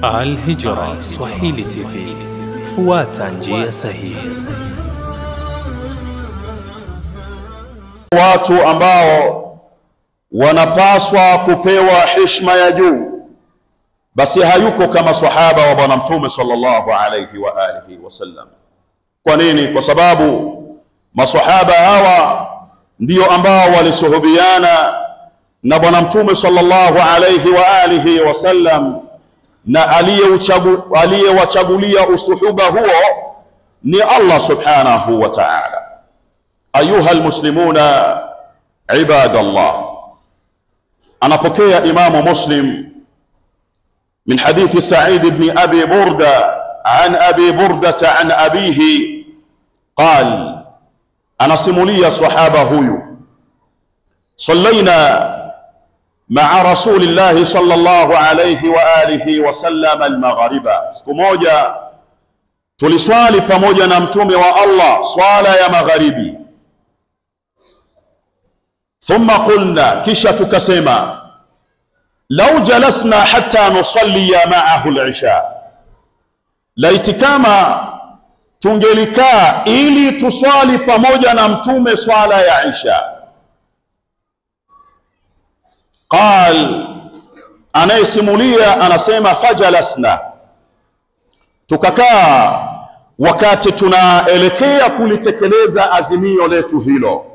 Al-Hijra Swahili TV, fuata njia sahihi. watu ambao wanapaswa kupewa heshima ya juu, basi hayuko kama sahaba wa Bwana Mtume sallallahu alayhi wa alihi wasallam. Kwa nini? Kwa sababu masahaba hawa ndio ambao walisuhubiana na Bwana Mtume sallallahu alayhi wa alihi wasallam, na aliyeuchagu- aliyewachagulia usuhuba huo ni Allah subhanahu wa ta'ala. أيها المسلمون عباد الله أنا بكي إمام مسلم من حديث سعيد بن أبي بردة عن أبي بردة عن أبيه قال أنا سمولي صحابة هيو صلينا مع رسول الله صلى الله عليه وآله وسلم المغرب سكموجا tuliswali pamoja na mtume wa Allah swala ya magharibi thumma qulna, kisha tukasema lau jalasna hatta nusalliya ma'ahu al-isha, laiti kama tungelikaa ili tuswali pamoja na mtume swala ya isha. Qal, anayesimulia anasema fajalasna, tukakaa wakati tunaelekea kulitekeleza azimio letu hilo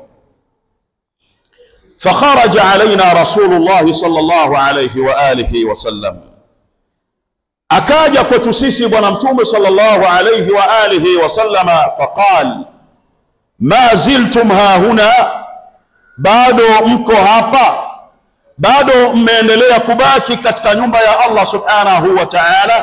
فخرج علينا رسول الله صلى الله عليه وآله وسلم akaja kwetu sisi bwana mtume sallallahu alayhi wa alihi wasallama faqal ma ziltum hahuna bado mko hapa bado mmeendelea kubaki katika nyumba ya Allah subhanahu wa ta'ala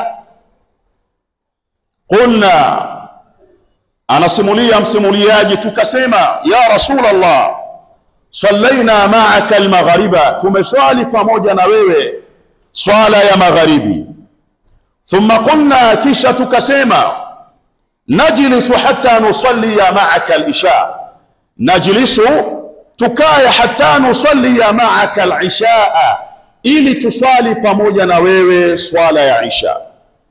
qulna anasimulia msimuliaji tukasema ya rasul Allah sallaina ma'aka almaghriba, tumeswali pamoja na wewe swala ya magharibi. Thumma qulna, kisha tukasema najlisu hatta nusalliya ma'aka alisha, najlisu tukae hatta nusalliya ma'aka alishaa, ili tuswali pamoja na wewe swala ya isha.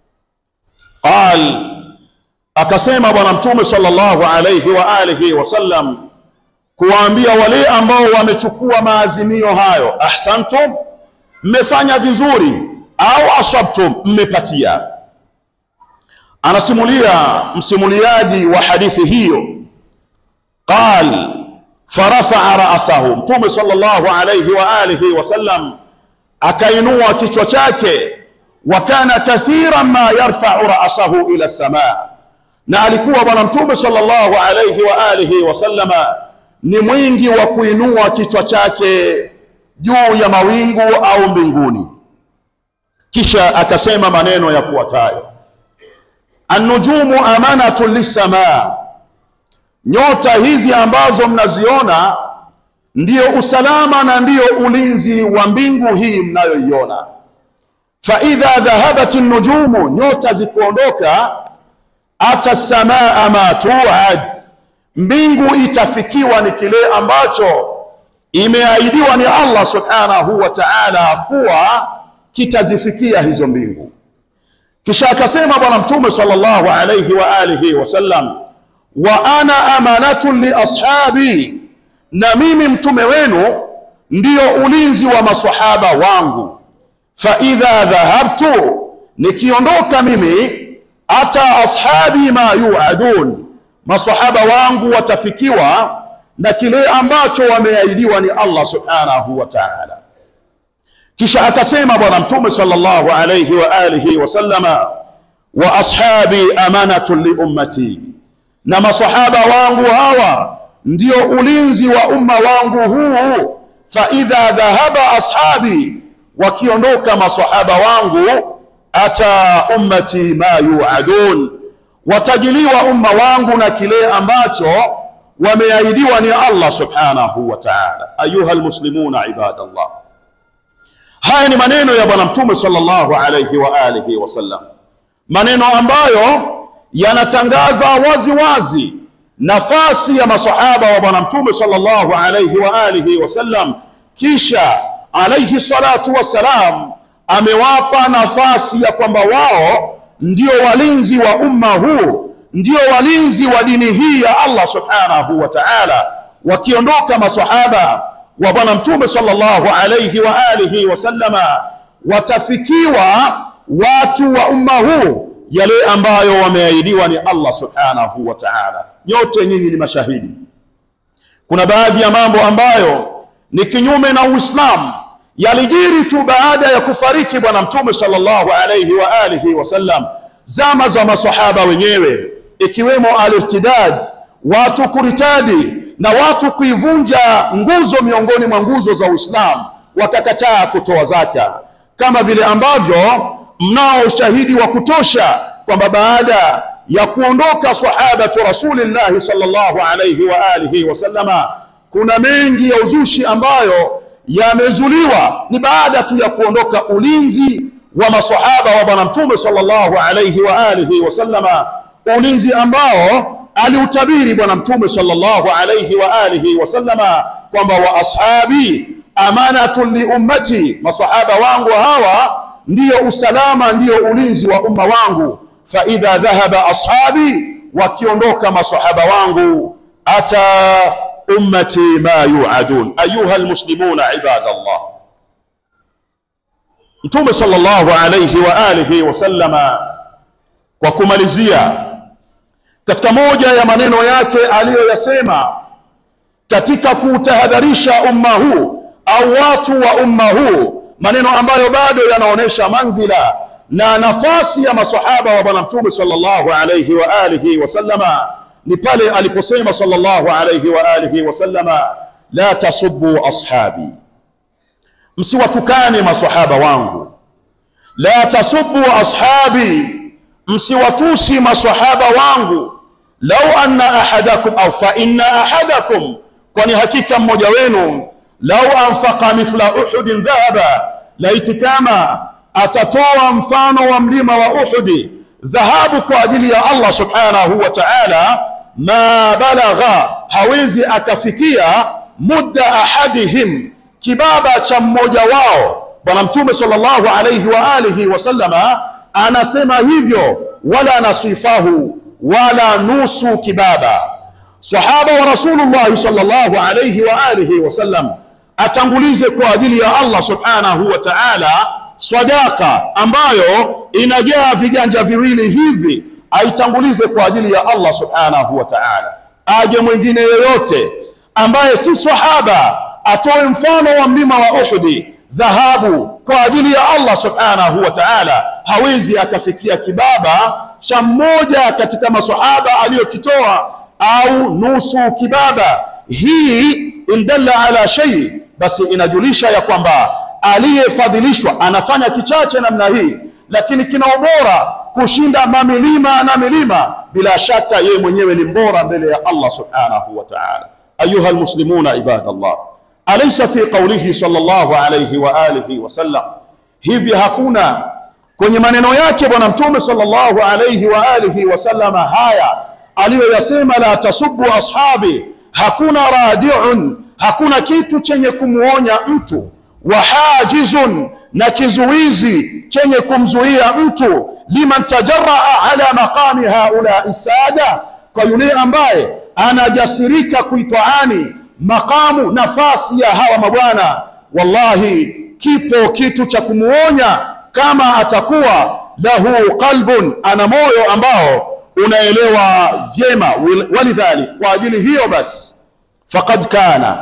Qal, akasema Bwana Mtume sallallahu alayhi wa alihi wasallam kuwaambia wale ambao wamechukua maazimio hayo, ahsantum, mmefanya vizuri, au asabtum, mmepatia. Anasimulia msimuliaji wa hadithi hiyo, qal farafaa ra'sahu, Mtume sallallahu alayhi wa alihi wasallam akainua kichwa chake, wa kana kathiran ma yarfa'u ra'sahu ila samaa, na alikuwa Bwana Mtume sallallahu alayhi wa alihi wasallama ni mwingi wa kuinua kichwa chake juu ya mawingu au mbinguni. Kisha akasema maneno yafuatayo: annujumu amanatun lissamaa, nyota hizi ambazo mnaziona ndiyo usalama na ndiyo ulinzi wa mbingu hii mnayoiona. Fa idha dhahabat nujumu, nyota zikuondoka, ata samaa ma tuad mbingu itafikiwa ni kile ambacho imeahidiwa ni Allah subhanahu wa ta'ala kuwa kitazifikia hizo mbingu. Kisha akasema Bwana Mtume sallallahu alayhi wa alihi wasallam, wa ana amanatun li ashabi, na mimi mtume wenu ndiyo ulinzi wa masahaba wangu. Fa idha dhahabtu, nikiondoka mimi, ata ashabi ma yuadun masahaba wangu watafikiwa na kile ambacho wameahidiwa ni Allah subhanahu wa ta'ala. Kisha akasema Bwana Mtume sallallahu alayhi wa alihi wasallama, wa ashabi amanatun li ummati, na masahaba wangu hawa ndio ulinzi wa umma wangu huu. Fa idha dhahaba ashabi, wakiondoka masahaba wangu, ata ummati ma yuadun watajiliwa umma wangu na kile ambacho wameahidiwa ni Allah subhanahu wa ta'ala. Ayuha almuslimuna ibadallah, haya ni maneno ya Bwana Mtume sallallahu alayhi wa alihi wasallam, maneno ambayo yanatangaza wazi wazi nafasi ya masahaba wa Bwana Mtume sallallahu alayhi wa alihi wasallam. Kisha alayhi salatu wassalam amewapa nafasi ya kwamba wao ndio walinzi wa umma huu, ndio walinzi wa dini hii ya Allah subhanahu wa ta'ala. Wakiondoka masahaba wa Bwana Mtume sallallahu alayhi wa alihi wasallama, watafikiwa watu wa umma huu yale ambayo wameahidiwa ni Allah subhanahu wa ta'ala. Nyote nyinyi ni mashahidi. Kuna baadhi ya mambo ambayo ni kinyume na Uislamu yalijiri tu baada ya kufariki Bwana Mtume sallallahu alayhi wa alihi wasallam, zama za masahaba wenyewe, ikiwemo al-irtidad, watu kuritadi na watu kuivunja nguzo miongoni mwa nguzo za Uislamu, wakakataa kutoa zaka, kama vile ambavyo mnao ushahidi wa kutosha kwamba baada ya kuondoka sahabatu rasulillahi sallallahu alayhi wa alihi wasallama, kuna mengi ya uzushi ambayo yamezuliwa ni baada tu ya kuondoka ulinzi wa masahaba wa bwana mtume sallallahu alayhi wa alihi wasallama, ulinzi ambao aliutabiri bwana mtume sallallahu alayhi wa alihi wasallama kwamba wa ashabi amanatun li ummati, masahaba wangu hawa ndiyo usalama, ndiyo ulinzi wa umma wangu. Fa idha dhahaba ashabi, wakiondoka masahaba wangu, ata ummati ma yuadun. Ayuha almuslimuna ibadallah, Mtume sallallahu alayhi wa alihi wasallama, kwa kumalizia, katika moja ya maneno yake aliyoyasema katika kuutahadharisha umma huu au watu wa umma huu, maneno ambayo bado yanaonyesha manzila na nafasi ya masahaba wa bwana Mtume sallallahu alayhi wa alihi wasallama ni pale aliposema sallallahu alayhi wa alihi wasallama, la tasubbu ashabi, msiwatukane masahaba wangu. La tasubbu ashabi, msiwatusi masahaba wangu. Lau anna ahadakum au fa inna ahadakum, kwani hakika mmoja wenu, lau anfaqa mithla uhudin dhahaba, laiti kama atatoa mfano wa mlima wa Uhudi dhahabu kwa ajili ya Allah subhanahu wa ta'ala, ma balagha, hawezi akafikia mudda ahadihim, kibaba cha mmoja wao. Bwana Mtume sallallahu alayhi wa alihi wasallama anasema hivyo, wala nasifahu, wala nusu kibaba. Sahaba wa Rasulullah sallallahu alayhi wa alihi wasallam atangulize kwa ajili ya Allah subhanahu wa ta'ala sadaka ambayo inajaa viganja viwili hivi, aitangulize kwa ajili ya Allah subhanahu wa ta'ala. Aje mwingine yoyote ambaye si sahaba atoe mfano wa mlima wa Uhudi dhahabu kwa ajili ya Allah subhanahu wa ta'ala, hawezi akafikia kibaba cha mmoja katika masahaba aliyokitoa au nusu kibaba. Hii indalla ala shay, basi inajulisha ya kwamba aliyefadhilishwa anafanya kichache namna hii, lakini kina ubora kushinda mamilima na milima. Bila shaka yeye mwenyewe ni mbora mbele ya Allah subhanahu wa ta'ala. Ayuha almuslimuna ibadallah, alaysa fi qawlihi sallallahu alayhi wa alihi wasallam, hivi hakuna kwenye maneno yake Bwana Mtume sallallahu alayhi wa alihi wasallama haya aliyoyasema, la tasubbu ashabi, hakuna radiun, hakuna kitu chenye kumuonya mtu wa hajizun na kizuizi chenye kumzuia mtu, liman tajaraa ala maqami haulai sada, kwa yule ambaye anajasirika kuitwaani maqamu, nafasi ya hawa mabwana. Wallahi, kipo kitu cha kumuonya kama atakuwa lahu qalbun, ana moyo ambao unaelewa vyema. Walidhalik, kwa ajili hiyo basi, faqad kana,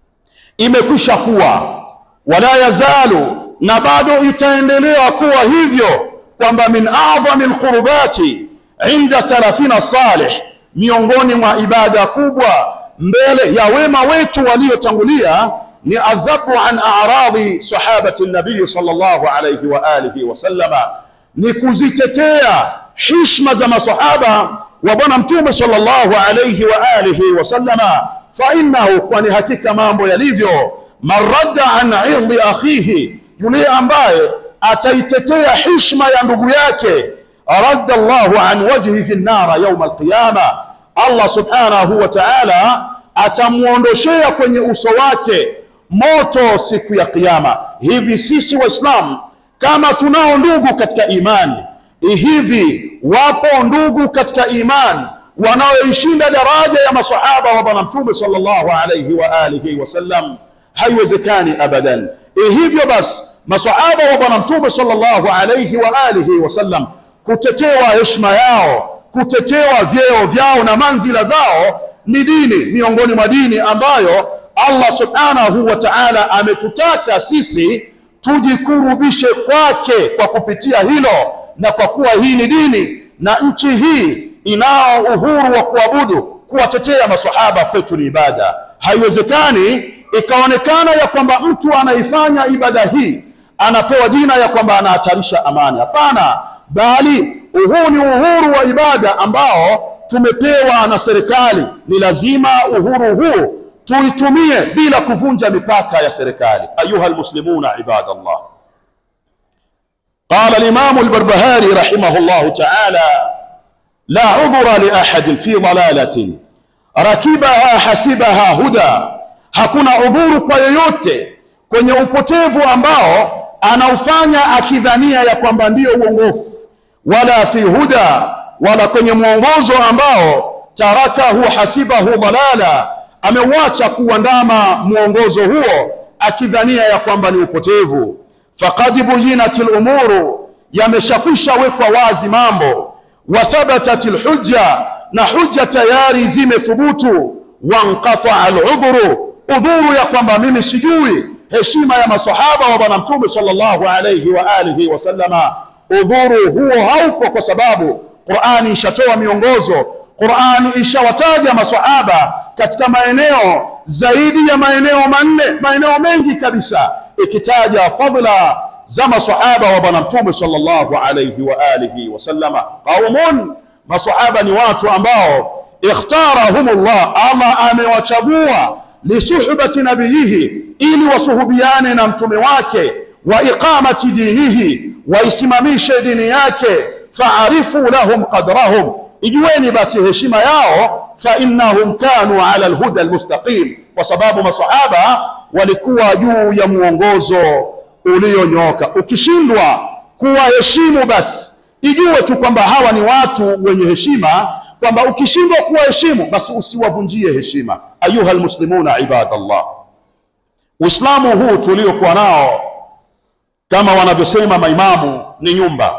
imekwisha kuwa wala yazalu na bado itaendelea kuwa hivyo, kwamba min a'dhami alqurbati inda salafina salih, miongoni mwa ibada kubwa mbele ya wema wetu waliotangulia ni adhabu an a'radhi sahabati nabii sallallahu alayhi wa alihi wasallama, ni kuzitetea hishma za masahaba wa bwana mtume sallallahu alayhi wa alihi wasallama. Fa innahu, kwani hakika mambo yalivyo man radda an irdi akhihi, yule ambaye ataitetea hishma ya ndugu yake, radda Allahu an wajhihi nara yauma alqiyama, Allah subhanahu wa ta'ala atamwondoshea kwenye uso wake moto siku ya Kiyama. Hivi sisi Waislamu kama tunao ndugu katika imani hivi, wapo ndugu katika imani wanaoishinda daraja ya masahaba wa Bwana Mtume sallallahu alayhi wa alihi wasallam? Haiwezekani abadan. Hivyo basi masahaba wa Bwana Mtume sallallahu alayhi wa alihi wasallam kutetewa heshima yao, kutetewa vyeo vyao na manzila zao ni dini miongoni mwa dini ambayo Allah subhanahu wa ta'ala ametutaka sisi tujikurubishe kwake kwa kupitia hilo, na kwa kuwa hii ni dini na nchi hii inao uhuru wa kuabudu, kuwatetea maswahaba kwetu ni ibada. Haiwezekani ikaonekana ya kwamba mtu anaifanya ibada hii anapewa jina ya kwamba anahatarisha amani. Hapana, bali huu ni uhuru wa ibada ambao tumepewa na serikali. Ni lazima uhuru huu tuitumie bila kuvunja mipaka ya serikali. Ayuha almuslimuna ibadallah, qala alimamu albarbahari rahimahullahu taala la udhura li ahadin fi dalalatin rakibaha hasibaha huda, hakuna udhuru kwa yoyote kwenye upotevu ambao anaufanya akidhania ya kwamba ndiyo uongofu, wala fi huda, wala kwenye mwongozo ambao tarakahu hasibahu dalala, ameuacha kuandama mwongozo huo akidhania ya kwamba ni upotevu. Faqad buyinat lumuru, yameshakwisha wekwa wazi mambo. Wa thabatat lhujja, na hujja tayari zimethubutu. Wanqataa aludhuru, udhuru ya kwamba mimi sijui heshima ya masahaba wa Bwana Mtume sallallahu alayhi wa alihi wasallama, udhuru huo haupo, kwa sababu Qur'ani ishatoa miongozo. Qur'ani ishawataja masahaba katika maeneo zaidi ya maeneo manne, maeneo mengi kabisa, ikitaja fadhila za masahaba wa Bwana Mtume sallallahu alayhi wa alihi wasallama. Qaumun, masahaba ni watu ambao ikhtarahumullah, Allah amewachagua lisuhbati nabiyihi ili wasuhubiane na mtume wake, wa iqamati dinihi, waisimamishe dini yake. Faarifu lahum qadrahum, ijueni basi heshima yao. Fa innahum kanu ala alhuda almustaqim, kwa sababu masahaba walikuwa juu ya mwongozo ulionyooka. Ukishindwa kuwaheshimu, basi ijue tu kwamba hawa ni watu wenye heshima, kwamba ukishindwa kuwaheshimu, basi usiwavunjie heshima. Ayuha almuslimuna ibadallah Uislamu huu tuliokuwa nao kama wanavyosema maimamu ni nyumba,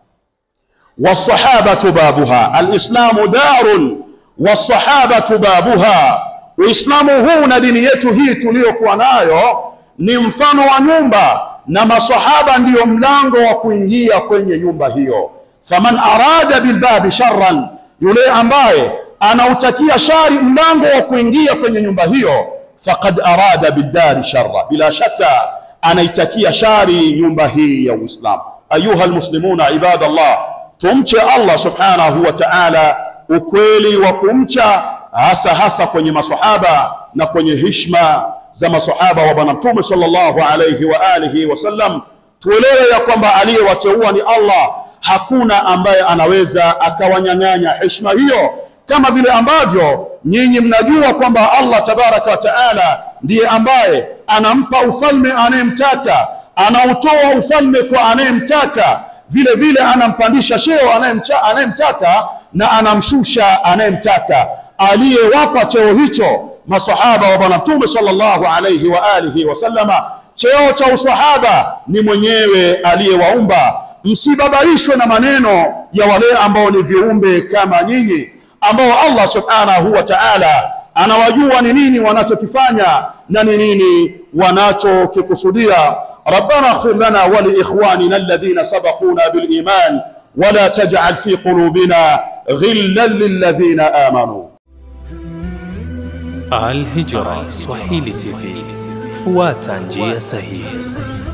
wasahabatu babuha, alislamu darun wasahabatu babuha. Uislamu huu na dini yetu hii tuliyokuwa nayo ni mfano wa nyumba, na masahaba ndiyo mlango wa kuingia kwenye nyumba hiyo. Faman arada bilbabi sharran, yule ambaye anautakia shari mlango wa kuingia kwenye nyumba hiyo faqad arada biddari sharra, bila shaka anaitakia shari nyumba hii ya Uislamu. Ayuha almuslimuna ibadallah, tumche Allah subhanahu wa ta'ala ukweli wa kumcha, hasa hasa kwenye masahaba na kwenye hishma za masahaba wa Bwana Mtume sallallahu alayhi wa alihi wasallam. Tuelewe ya kwamba aliyewateua ni Allah, hakuna ambaye anaweza akawanyang'anya heshima hiyo kama vile ambavyo nyinyi mnajua kwamba Allah tabaraka wa taala ndiye ambaye anampa ufalme anayemtaka, anautoa ufalme kwa anayemtaka, vile vile anampandisha cheo anayemtaka na anamshusha anayemtaka. Aliyewapa cheo hicho masahaba wa Bwana Mtume sallallahu alayhi wa alihi wasallama, cheo cha usahaba ni mwenyewe aliyewaumba. Msibabaishwe na maneno ya wale ambao ni viumbe kama nyinyi ambao Allah subhanahu wa ta'ala anawajua ni nini wanachokifanya na ni nini wanachokikusudia. Rabbana ighfir lana wa li ikhwanina alladhina sabaquna bil iman wa la taj'al fi qulubina ghillan lil ladhina amanu. Al Hijra Swahili TV, fuata njia sahihi.